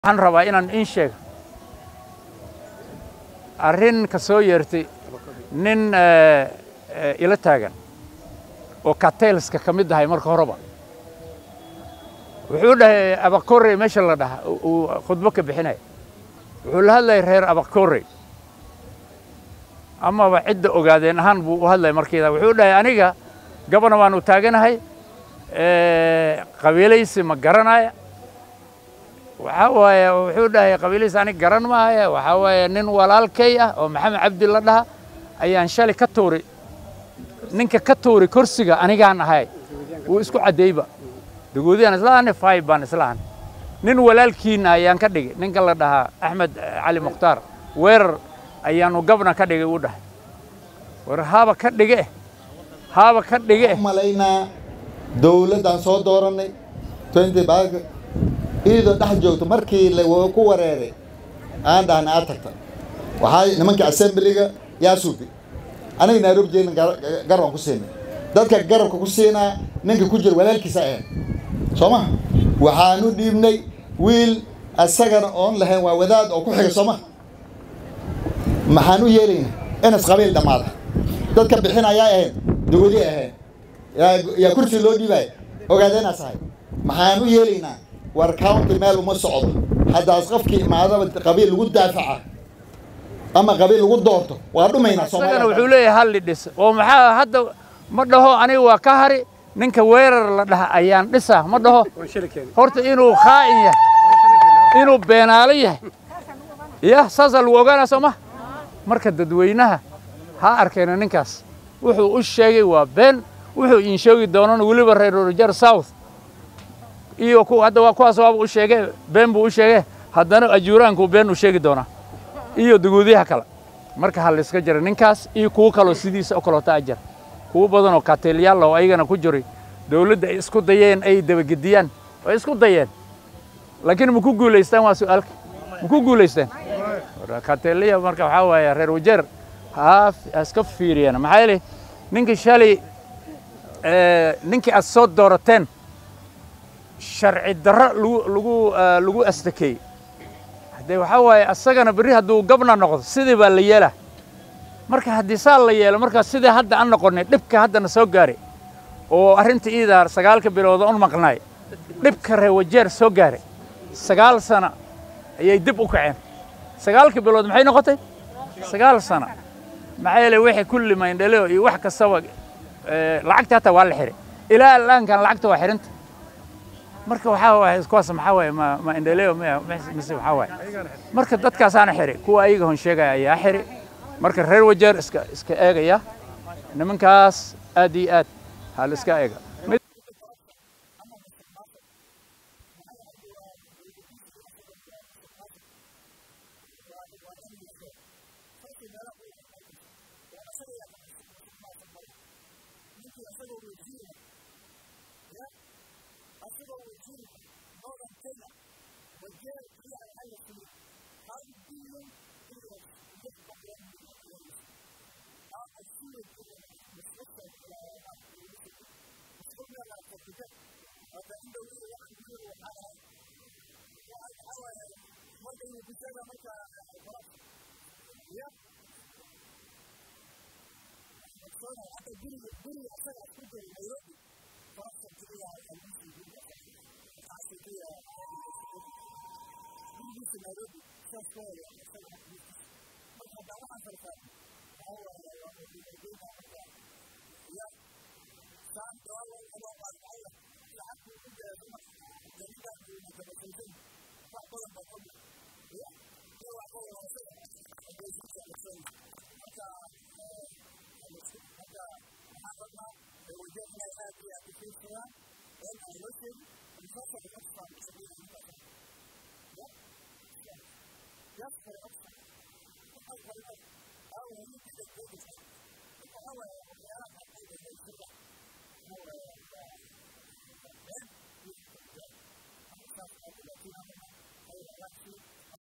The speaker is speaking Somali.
waxaan rabaa inaan in sheego arrin ka soo yeertay nin ila taagan oo katelska ka mid ahay marka horeba wuxuu dhahay abakore meesha la dhaha uu khudbo ka bixinaya wuxuu la hadlayay reer abakore amaba cidda ogaadeen ahaan buu u hadlaya markiida wuxuu dhahay aniga gabana waanu taaganahay qabiilaysi ma garanaya waxaa waaye wuxuu dhahay qabiilaysi anig garan maaya waxaa waaye nin walaalkay ah oo maxamed cabdi la dhaha ayaan shalay ka tuuri ninka ka tuuri kursiga anigaan ahay wuu isku caddeeyba dagoodiyaan islaahane fayb baan islahan nin walaalkiina ayaan ka dhigay ninka la dhahaa axmed cali mukhtaar weerar ayaanu gabna ka dhigay uu dhahay war haaba ka dhige haaba ka dhige malaynaa dawladdaan soo doorannay iyadoo dhex joogto markii ku wareeray aan dhahna aad tagta waxaa nimankii assemblyga yaa suubi aniga nairobi jeelin garabaan ku siinay dadka garabka ku siinaa ninka ku jira walaalkiisa ahayn soo maha waxaan u dhiibnay wiil asagana oon lahayn waa wadaad oo ku xiga soo maha maxaan u yeelaynaa inas qabiil dhammaada dadka bixin ayaa ahayn dawadi ahayn yaa kursi loo dhiibaya ogaadeenaas ahay maxaan u yeelaynaa war county meel uma socdo haddaas qofkii imaadaba qabiil lagu daafaca ama qabiil lagu doorto waa dhumaynaa isagana wuxuu leeyahay halli dhis oo maxaa hadda ma dhaho aniga waa ka hari ninka weerar la dhaha ayaan dhisa ma dhaho horta inuu khaa'in yahay inuu beenaalo yahay ya saasaa lagu ogaanaa soo ma marka dadweynaha ha arkeena ninkaas wuxuu u sheegay waa been wuxuu iin sheegi doonana weliba reer rojar south iyo hadda waa kuwaas waaba u sheege been buu u sheege haddana ajuuraankuu been u sheegi doonaa iyo dagoodiyaha kale marka ha layska jira ninkaas iyo kuwo kaloo sidiisa oo kaloota ajar kuwo badan oo kateelyaal oo ayagana ku jiray dawladda ay isku dayeen ay dabagediyaan way isku dayeen laakiin ma ku guulaystaan waa su'aalka ma ku guulaystaan kateelya marka waxaa waaye reer wajeer ha iska fiiriyeen maxaa yeelay ninkii shalay ninkii aad soo doorateen sharci darro lagu lagu lagu astakeeyey haddee waxaa waaye asagana berri hadduu gabna noqdo sidii baa la yeelaa marka haddii saa la yeelo markaa sidii hadda aan noqonnay dhibka haddana soo gaaray oo arrinta iidaar sagaalka bilooda un maqnaay dhibka reer wajeer soo gaaray sagaal sana ayay dib u kaceen sagaalka bilood maxay noqotay sagaal sana maxaa yeelay wixii kulli mayndhaleo iyo wax kastaba lacagta hataa waa la xiray ilaa alaankan lacagta waa xirinta marka waxaa waaye kuwaas maxaa waaye ma ma indhaleo mise waxaa waaye marka dadkaasaana xiri kuwa ayaga hon sheegaya ayaa xiri marka reer wajeer iska iska eegaya nimankaas aad iyo aad ha la iska eega Yes,